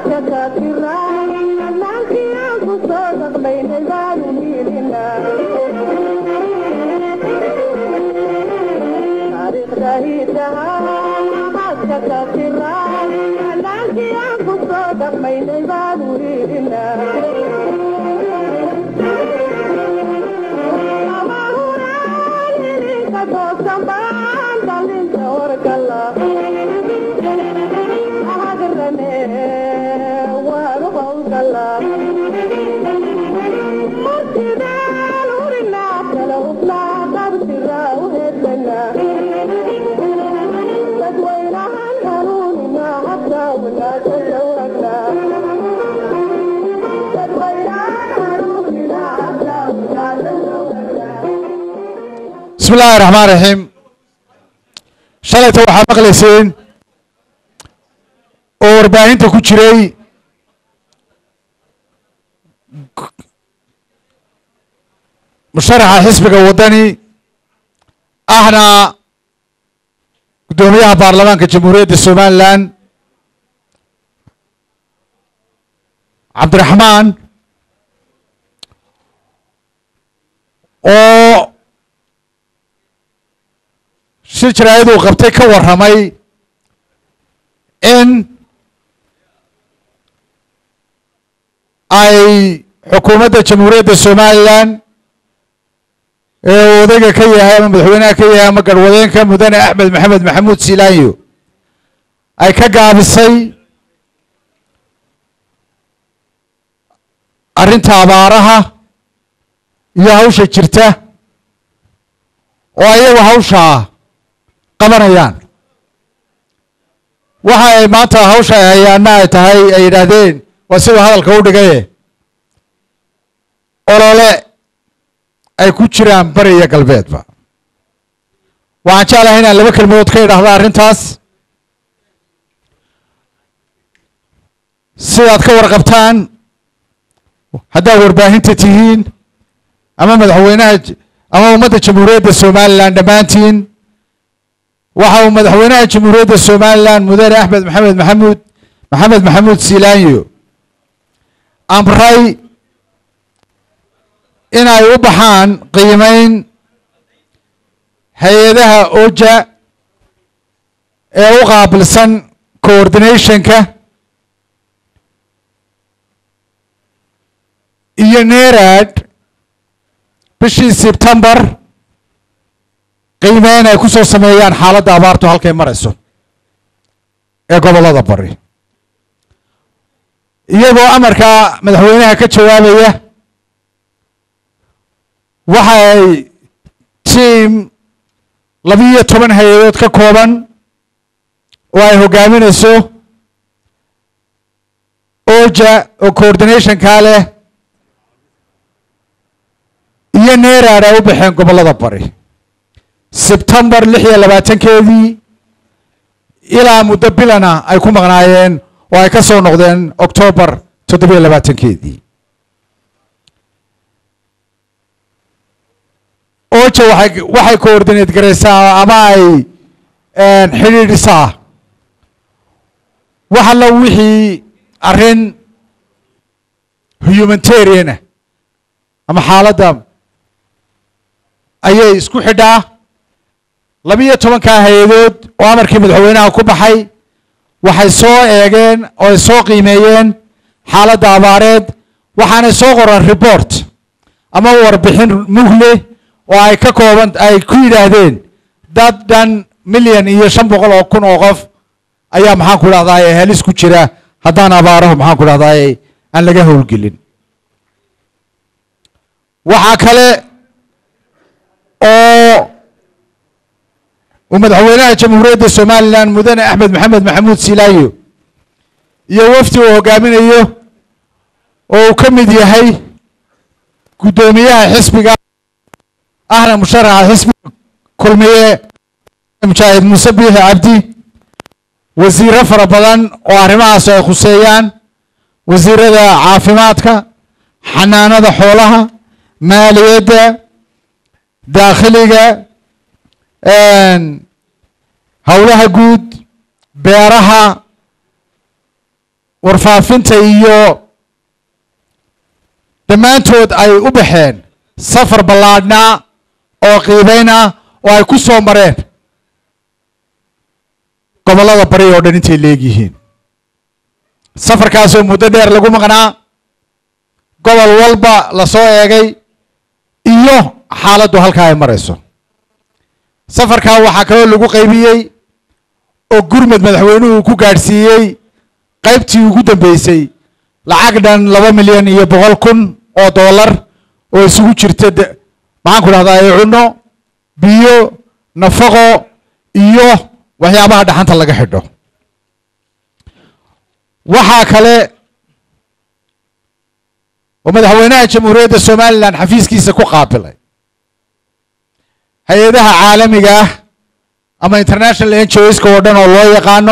bismi illaahi raxmaan raxiim shalayta waxaa maqlayseen oo warbaahinta ku jiray musharaxa xisbiga waddani ahna guddoomiyaha baarlamaanka jamhuuriyadda somalilan cabdiraxmaan oo shir jaraa'iduu qabtay ka warramay in ay xukuumadda jamhuuriyadda somalilan ee uu odayga ka yahay ama madaxweynaha ka yahay ama garwadeenka mudane axmed maxamed maxamuud silaanyo ay ka gaabisay arrinta abaaraha iyo hawsha jirta oo ayagu hawshaa qabanayaan waxa ay maanta hawsha ay hayaana ay tahay ay yidhaahdeen waa siduu hadalka u dhigaye olole ay ku jiraan bari iyo galbeedba waxaan jeclahay inaan laba kelmadood ka idhaahda arrintaas sidaad ka warqabtaan haddaad warbaahinta tihiin ama madaxweynaha ama ummadda jamhuuriyadda somalilan dhammaantiin waxa uu madaxweynaha jamhuuriyadda somalilan mudane axmed maxamed maxamuud maxamed maxamuud silaanyo amray in ay u baxaan qiimeyn hay-adaha oja ee u qaabilsan coordinationka iyo nerad bishii sebtembar qiimeyn ay ku soo sameeyaan xaaladda abaartu halkay marayso ee gobollada bari iyagoo amarkaa madaxweynaha ka jawaabaya waxa ay tiam labiyo toban hay-adood ka kooban oo ay hogaaminayso oja oo coordinationkaa leh iyo nerad ay u baxeen gobollada bari sebtembar lix iyo labaatankeedii ilaa muddo bilana ay ku maqnaayeen oo ay ka soo noqdeen octoobar toddobiyo labaatankeedii oja waxay waxay coordinate garaysaa ama ay xidhiidhisaa wax allo wixii arrin humanitariana ama xaaladda ayay isku xidhaa labiyo tobankaa hay-adood oo amarkii madaxweynaha ku baxay waxay soo eegeen oo ay soo qiimeeyeen xaaladda abaareed waxaanay soo qoraan report ama warbixin muhle oo ay ka kooban ay ku yidhaahdeen dad dhan milyan iyo shan boqol oo kun oo qof ayaa maxaan ku dhahdaay halis ku jira haddaan abaarahu maxaan ku dhahdaay aan laga howlgelin waxaa kale oo uu madaxweynaha jamhuuriyadda somalilan mudane axmed maxamed maxamuud silaayo iyo wafdi uu hogaaminayo oo uu ka mid yahay guddoomiyaha xisbiga ahna musharaxa xisbiga kulmiye mujaahid muuse biixi cabdi wasiiro fara badan oo arrimahaas ay khuseeyaan wasiirada caafimaadka xanaanada xoolaha maaliyadda daakhiliga howlaha guud beeraha warfaafinta iyo dhammaantood ay u baxeen safar ballaadhnaa oo qiibayn ah oo ay ku soo mareen gobollada bari oo dhan intay leegyihiin safarkaasoo muddo dheer lagu maqnaa gobol walba lasoo eegay iyo xaaladdu halkaa ay marayso safarkaa waxaa kaloo lagu qaybiyey oo gurmad madaxweynuhu ku gaadhsiiyey qaybtii ugu dambeysay lacag dhan laba milyan iyo boqol kun oo dollar oo isugu jirta maxaan ku dhahdaa cunno biyo nafaqo iyo waxyaabaha dhaxanta laga xidho waxaa kale oo madaxweynaha jamhuuriyadda somalilan xafiiskiisa ku qaabilay hay-adaha caalamiga ah ama international ngoska oo dhan oo loo yaqaano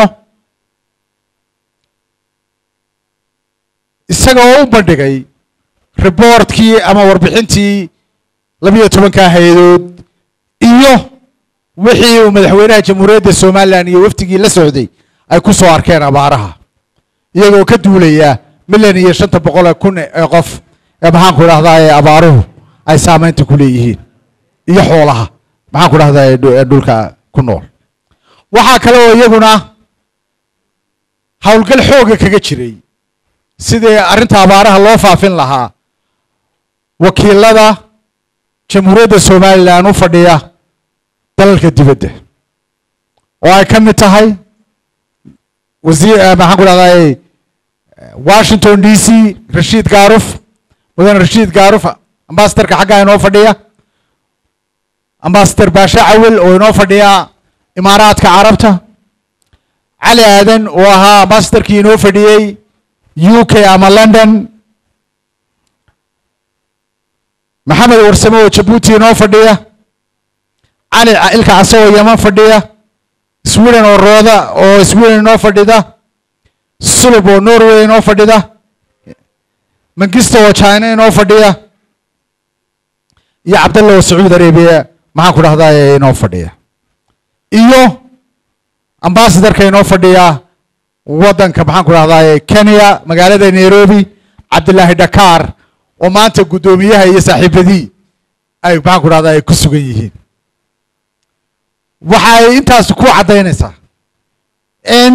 isagoo u bandhigay riboortkii ama warbixintii labiyo tobanka hay-adood iyo wixii uu madaxweynaha jamhuuriyadda somalilan iyo wafdigii la socday ay ku soo arkeen abaaraha iyagoo ka duulaya milyan iyo shanta boqol kun ee qof ee maxaan ku dhahdaa ee abaaruhu ay saameynta ku leeyihiin iyo xoolaha maxaan ku dhahdaa ee dhulka ku nool waxaa kale oo iyaguna howlgal xooga kaga jiray sidii arrinta abaaraha loo faafin lahaa wakiilada jamhuuriyadda somalilan u fadhiya dalalka dibadda oo ay ka mid tahay wasiir maxaan ku dhahdaa washington d c rashiid gaaruf mudane rashiid gaaruf ambasadorka xaggaa inoo fadhiya ambasador baashe cawil oo inoo fadhiya imaaraadka carabta cali aadan oo ahaa ambasadorkii inoo fadhiyey u k ama london maxamed warsame oo jabuuti inoo fadhiya cali ilka case oo yeman fadhiya sweden oo rooda oo sweden inoo fadhida sulub oo norway inoo fadhida mangista oo china inoo fadhiya iyo cabdalla oo sacuudi arabiya maxaan ku dhahdaa inoo fadhiya iyo ambasadorka inoo fadhiya waddanka maxaan ku dhahdaa kenya magaalada nairobi cabdillaahi dakar oo maanta guddoomiyaha iyo saaxiibadii ay maxaan ku dhahdaa ay ku sugan yihiin waxay intaas ku caddaynaysaa in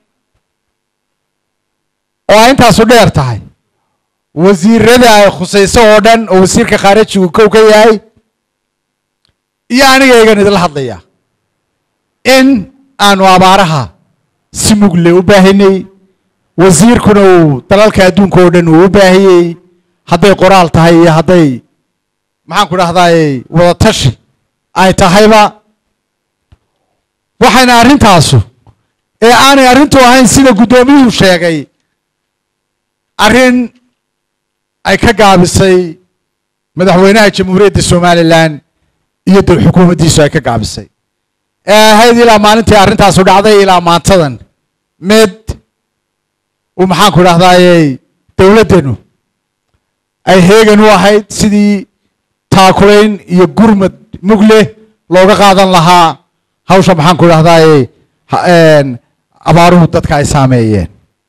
oo ay intaasu dheer tahay wasiirada ay khusayso oo dhan oo wasiirka khaarijigu kow ka yahay iyo anigaygan idinla hadlaya in aanu abaaraha si mugle u baahinay wasiirkuna uu dalalka adduunka oo dhan uu u baahiyey hadday qoraal tahay iyo hadday maxaan ku dhahdaay wadatashi ay tahayba waxayna arrintaasu ee aanay arrintu ahayn sida guddoomiyuhu sheegay arrin ay ka gaabisay madaxweynaha jamhuuriyadda somalilan iyo dal xukuumaddiisu ay ka gaabisay ee ahayd ilaa maalintii arrintaasu dhacday ilaa maantadan mid uu maxaan ku dhahdaayey dowladdenu ay heegan u ahayd sidii taakulayn iyo gurmad mugle looga qaadan lahaa hawsha maxaan ku dhahdaayey abaaruhu dadka ay saameeyeen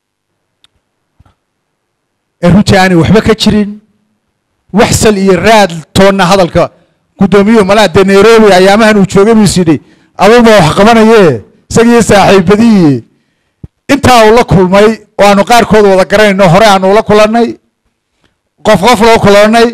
ee runtii aanay waxba ka jirin waxsal iyo raad toonna hadalka guddoomiyuhu malaa dee nairobi ayaamahan uu joogay buu is yidhi aduuba wax qabanaye isagiyo saaxiibadiyi intaa uu la kulmay oo aanu qaarkood wada garanayno hore aanu ula kulannay qof qof loo kulannay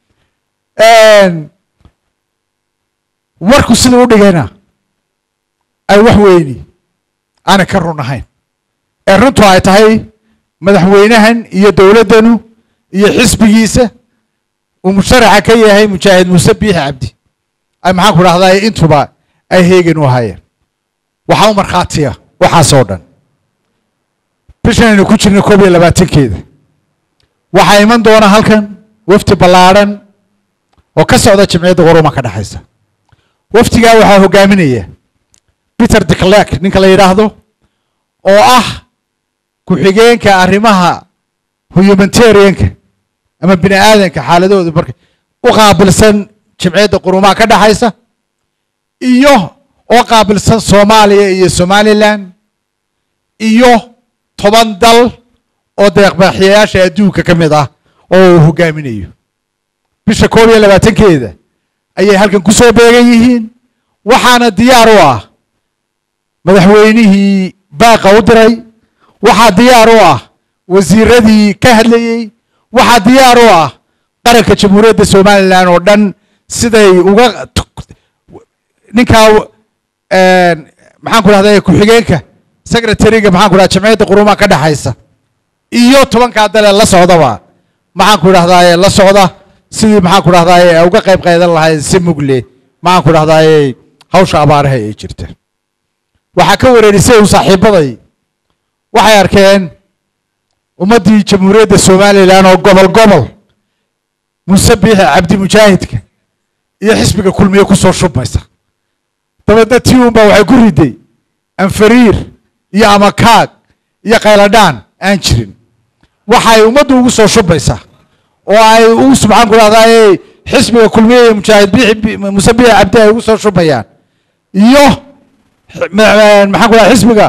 warku sida u dhigayna ay wax weyni aanay ka run ahayn ee runtu ay tahay madaxweynahan iyo dowladdanu iyo xisbigiisa uu musharaxa ka yahay mujaahid muuse biixi cabdi ay maxaan ku dhahdaa intuba ay heegan u ahaayeen waxaa u markhaatiya waxaasoo dhan bishan aynu ku jirna koob iyo labaatankeeda waxaa iman doona halkan wafdi ballaadhan oo ka socda jamciyadda qoruma ka dhexaysa wafdigaa waxaa hogaaminaya peter declerk ninka la yidhaahdo oo ah ku-xigeenka arrimaha humanitarianka ama bini aadanka xaaladooda marka u qaabilsan jamciyadda qurumaha ka dhexaysa iyo oo qaabilsan soomaaliya iyo somalilan iyo toban dal oo deeqbaaxiyayaasha adduunka ka mid ah oo uu hogaaminayo bisha koob iyo labaatankeeda ayay halkan ku soo beegan yihiin waxaana diyaar u ah madaxweynihii baaqa u diray waxaa diyaar u ah wasiiradii ka hadlayey waxaa diyaar u ah qaranka jamhuuriyadda somalilan oo dhan siday uga ninkaa maxaan ku dhahda ku-xigeenka secretariga maxaan ku dhaha jamciyadda qurumaha ka dhexaysa iyo tobankaa dale la socdaba maxaan ku dhahdaye la socda sidii maxaan ku dhahdaye uga qayb qaydan lahayd si mugle maxaan ku dhahdaye hawsha abaaraha ee jirta waxaa ka wareerisay un saaxiibaday waxay arkeen ummaddii jamhuuriyadda somalilan oo gobol gobol muuse biixi cabdi mujaahidka iyo xisbiga kulmiye kusoo shubmaysa dabeedna tii unbaa waxay ku riday anfariir iyo amakaag iyo qayladhaan aan jirin waxay ummaddu ugu soo shubmaysaa oo ay ugu subxaan ku dhahdaay xisbiga kulmiye iyo mujaahid biixi muuse biixi cabdi ay ugu soo shubayaan iyo maxaan ku dhaha xisbiga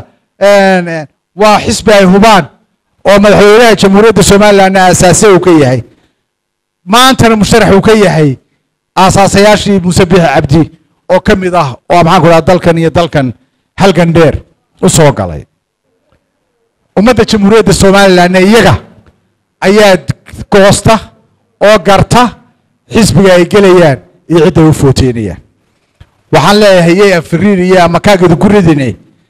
waa xisbi ay hubaan oo madaxweynaha jamhuuriyadda somalilandna aasaase uu ka yahay maantana musharax uu ka yahay aasaasayaashii muuse biixi cabdi oo ka mid ah oo maxaan ku dhaha dalkan iyo dalkan halgan dheer u soo galay ummadda jamhuuriyadda somalilandna iyaga ayaa goosta oo garta xisbiga ay gelayaan iyo cidday u footeynayaan waxaan leeyahay yay anfariir iyo amakaageedu ku ridine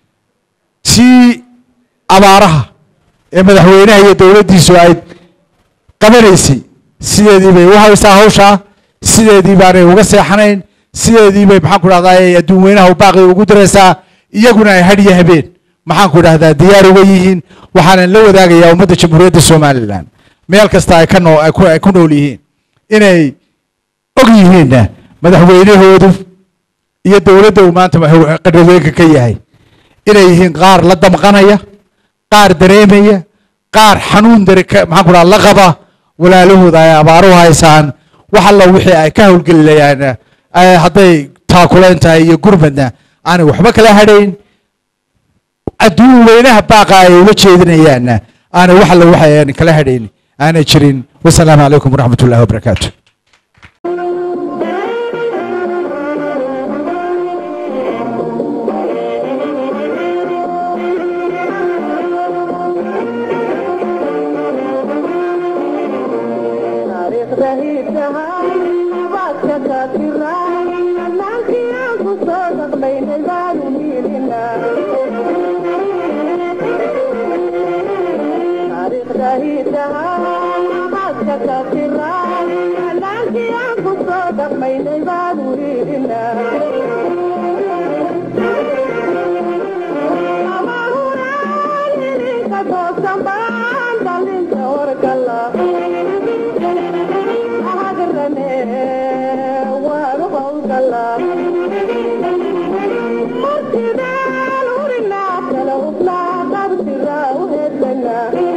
sii abaaraha ee madaxweynaha iyo dowladdiisu ay qabanaysay sideedii bay u haysaa hawshaa sideedii baanay uga seexanayn sideedii bay maxaan ku dhahdaa adduun weynaha baaqi ugu diraysaa iyaguna ay hadhiyo habeen maxaan ku dhahdaa diyaar uga yihiin waxaanan la wadaagayaa ummadda jamhuuriyadda somalilan meel kasta ay ka noo ay ku nool yihiin inay og yihiinna madaxweynahoodu iyo dowladda uu maanta qadhaweenka ka yahay inay yihiin qaar la damqanaya qaar dareemaya qaar xanuun dare maxaan ku dhaha la qaba walaalahooda ay abaaruhu haysaan wax alla wixii ay ka howlgelilayaan hadday taakulayn tahay iyo gurmadna aanay waxba kala hadhayn adduun weynaha baaqa ay ula jeedinayaanna aanay wax alla waxa aan kala hadhayn aanay jirin wasalaamu calaykum waraxmat ullahi wabarakaatu Martidal, urinaa kala ublaa, qabsiraa u hedlanaa